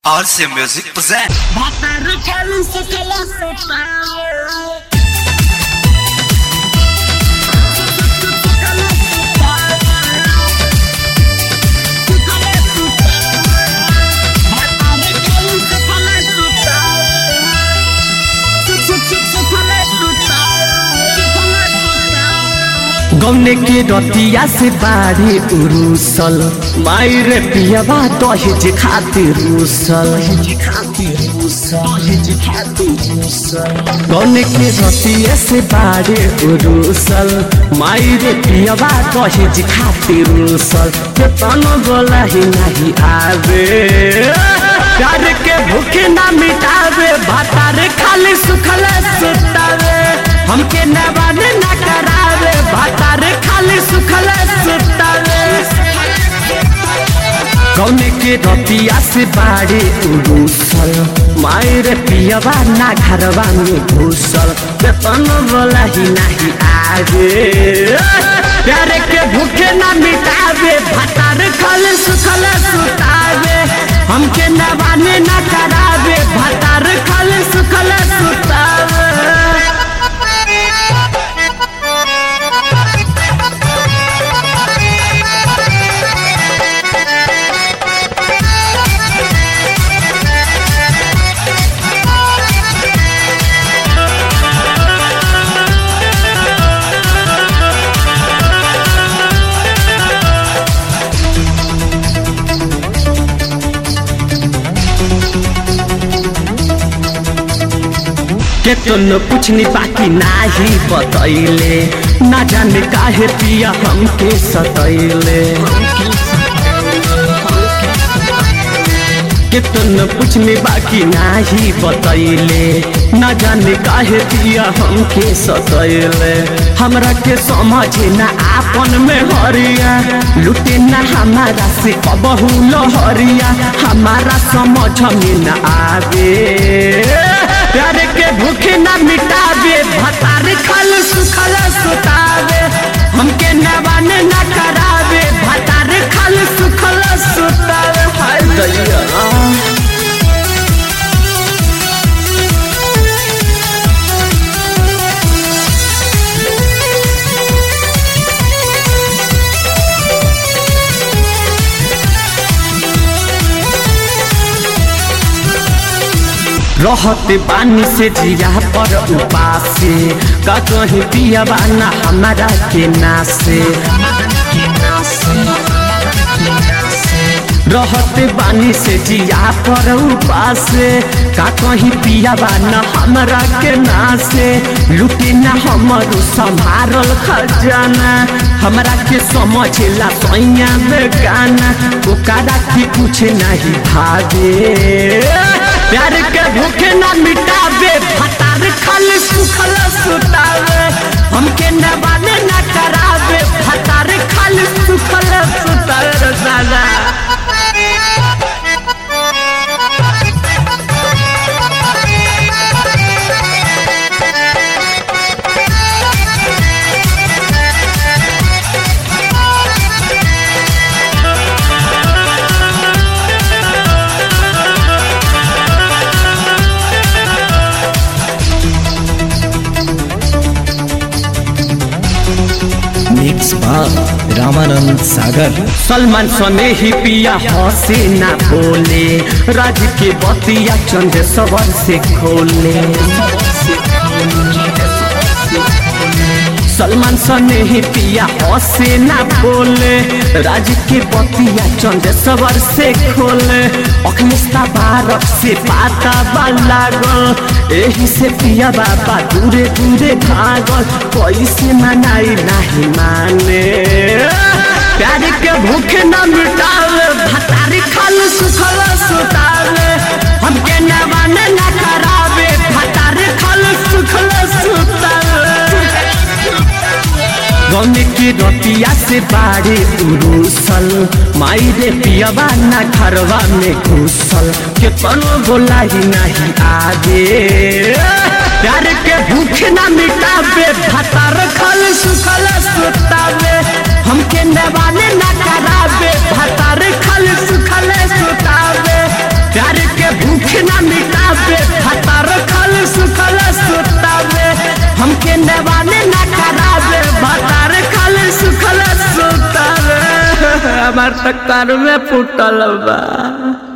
RC Music present. गौने के रतिया से बारी उरुसल मायर पियवा दहेज खातिर रुसल गौने के रतिया से बारी उरुसल मायर पियवा दहेज खातिर रुसल के तनो बोला ही नहीं आवे प्यार के भूखे ना मिटावे भातार खाली सुखल सुतावे हमके नवाने ना करावे भातार खाली सुखल सुतावे कौने के रतिया से बाड़े उड़ूसल मायर पियवा ना घरवा में घुसल बेतन बोला ही नहीं आगे प्यार के भूखे ना मिटावे भातार खाली सुखल सुतावे हमके नवाने ना करावे भातार खाली सुखल सुतावे के तुम पूछनी बाकी नाही बतैले ना जाने काहे पिया हमके सतैले के तुम पूछनी बाकी नाही बतैले ना जाने काहे पिया हमके सतैले हमरा के समझे ना आपन में हरिया लुटे ना हमारा से कबहू लहरिया हमारा समझ में ना आवे प्यार के भूखे ना मिटावे भतार खल सुखल सुतावे हमके नवाने ना करावे भतार खल सुखल सुतावे हाय दैया रहत बानी से जिया पर उपासे का कहीं पिया बाना हमारा के नासे रहत बानी से जिया पर उपासे का कहीं पिया बाना हमरा के नासे लुटे ना हमरो संभारल खजाना हमरा के समझला सैया में गाना ओकरा के कुछ नहीं भागे प्यार के भूखे ना मिटावे भतार खल सुखल सुतावे हमके नवाने ना करावे भतार खल सुखल सुतावे दादा मिक्स बार रामानंद सागर सलमान सने ही पिया हंसे ना बोले राज के बतिया चंद सबर से खोले सलमान सने ही पिया हंसे ना बोले राज के बतिया चंद सबर से खोले अखनिस्ता भारत से पाता लागल एही से पिया बाबा दूरे दूरे भागल कैसे मनाई नहीं माने प्यार के भूखे न मिटावे भतारी खल सुखल सुतावे हमके नवाने न करावे भतारी खल सुखल सुतावे गौने की रतिया से बाड़े उरुसल माई रे पियवा ना घरवा में घुसल के तनो बोला ही नहीं आगे प्यार के भूख ना मिटावे भतार खल सुखल सुतावे हमके नवाने ना करावे भतार खल सुखल सुतावे प्यार के हमार तक में फुटल बा